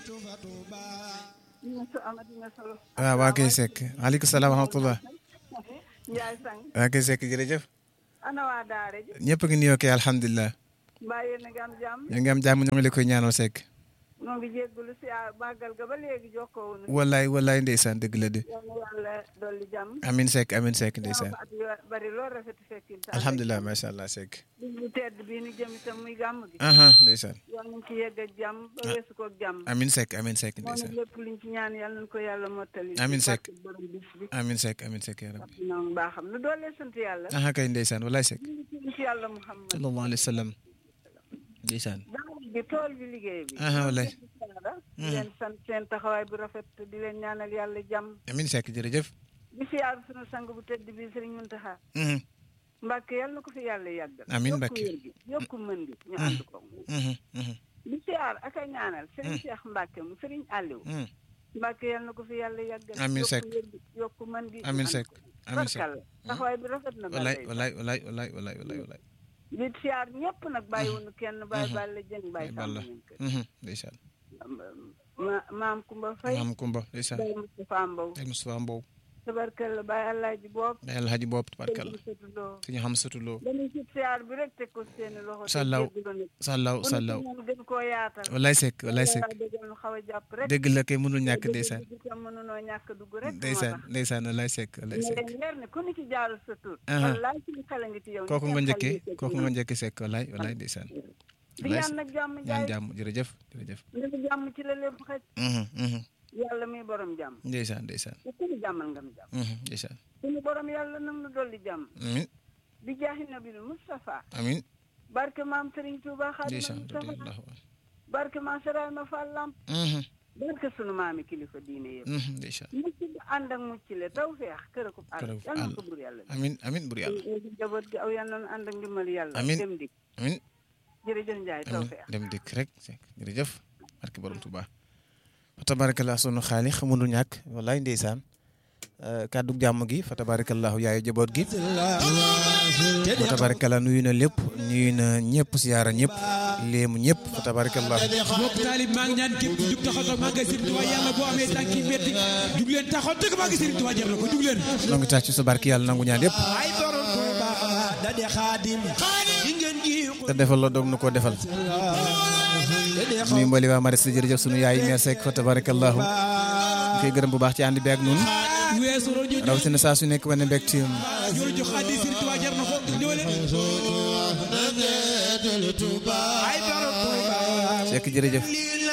waaw waa kay Seck maaleykum salaam wa rahmatulah. Ndiaye Sang. waa kay Seck jërëjëf. ana waa Daara ji. ñëpp a ngi nuyoo kay alhamdulilah. mbaa yéen a ngi am jàmm. ñu ngi am jàmm ñu ngi la koy ñaanal Seck. ñoo ngi jégalu si màggal ga ba léegi jokkoo wu ñu. wallaay wallaay ndeysaan dëgg la de. yal na yàlla dolli jàmm. amin Seck amin Seck ndeysaan. at yu bari lool rafet fekkin. alhamdulilah macha allah Seck. bis bu tedd bii nu jëm itam muy gàmm gi. aha ndeysaan. yal nañ ci yegg ak jàmm ba weesu ko ak jàmm. amin Seck amin Seck moo ne ndeysaan. lépp luñ ci ñaan yal nañ ko yàlla mottali. Amiin ci Seck. barke borom bis bi. amin Seck amin Seck yaa rabbi. ñoom baaxam nu doolee sant yàlla. aha kay ndeysaan wallaay Seck. ñu ngi ci yàlla Muhammad. sallallahu alayhi wa sallam. ndeysaan. daara bi tool bi liggéey bi. aha wallaay. di leen sant seen taxawaay bu rafet di leen ñaanal yàlla jàmm. amin Seck jërëjëf. di siyaar sunu sang bu tedd bi Sëriñ Muntaxa Mhm, Mbàkke yàlla na ko fi yàlla yàggal. Amiin yokku Mbàkke. wér gi yokku mën gi ñu ànd ko. mhm, mhm, di siyaar ak a ñaanal Sëriñ Cheikh Mbàkke mu Sëriñ Aliou. mhm. Mbàkke yàlla na ko fi yàlla yàggal. Amiin yokku Seck. wér gi yokku mën gi. ñu Amin ànd Seck ko. amin Seck. Barkalla taxawaay bi rafet na. wallaay Balla wallaay wallaay wallaay wallaay wallaay wallaay. di siyaar ñëpp nag bàyyiwuñu kenn bàyyi Balla Jeng bàyyi ay balla. Samba Ñaŋ kër. Mhm, ndeysaan. ma maam Kumba Fay. maam Kumba ndeysaan. Baye Moustapha Mbow. ay Moustapha Mbow. tabarkalla Baye Alaaji Boob. ay Alhaji Bopp tabarkalla. Sëriñ Loo. suñu xam satuloo. dañuy ci siyaar bi rek teg ko seeni loxo. te Sallaw. jéggalu nag. sallaw bu nu sallaw. ci ñoom gën koo yaatal. wallaay Seck wallaay Seck. yàlla dëggal nu xaw a jàpp rek. dëgg la kay mënul ñàkk ndeysaan. dëgg itam mënunoo ñàkk dugg rek. moo ndeysaan tax. ndeysaan wallaay Seck wallaay ñu Seck. leen leer ne ku ni ci jaarul sa tur. Aha. wallaay suñu xale ngi ci yow. kooku ñu nga seen njëkkee xel yi kooku nga njëkkee Seck wallaay wallaay ndeysaan. di ñaan nag jàmm ñaan jaay. jàmm jërëjëf jërëjëf. ndax jàmm ci la lépp xaj. Mhm, mhm. yàlla muy borom jàmm. ndeysaan ndeysaan. te ku ñu jàmmal nga mu jàmm. Mhm, ndeysaan. suñu borom yàlla nag nu dolli jàmm. amin bi jaahi nabil Mustafa. amin barke maam Serigne Touba Xaadimu ndeysaan Mustafa. radiyallahu anhu. barke maam Seraay ma Fall Lamp. Mhm, barke sunu maami kilifa diine yëpp. mhm, ndeysaan. mucc bu ànd ak mucc le taw feex kër ko àll Kër ak yal na àll. ko bur yàlla amin amin bur yàlla. ñu jaboot gi aw yal na ànd ak ndimbal yàlla Amiin. dem dik amin jërëjëf Njaay taw amin feex dem dikk rek Seck jërëjëf barke borom Tuuba fa tabarakallah sunu xaali xamundu ñàkk wallaay ndeysaan kàddu jàmm gi fa tabarakallahu yaayu jaboot gi fa tabarakallah nuyu na lépp nuyu na ñëpp siyaara ñëpp léemu ñëpp fa tabarakallah mbokk taalib maa ngi ñaan képp ku jug taxaw tax maa ngi Serigne Touba yàlla boo amee tànki metti jug leen taxaw dëgg maa ngi Serigne Touba jar na ko jug leen noo ngi tax ci sa barke yàlla nangu ñaan yëpp ay borom Touba da de xaadim yi ngeen ji te defal la doog nu ko defal nuyu mbali waa maris jërëjëf sunu yaay meer Seck fa tabarakallahu ñu koy gërëm bu baax ci ànd bi ak nun weesu rojo rawatina saa su nekk wane mbégte ñoo jox addi Serigne Touba jar na ko ñëw leen ay borom Touba Seck jërëjëf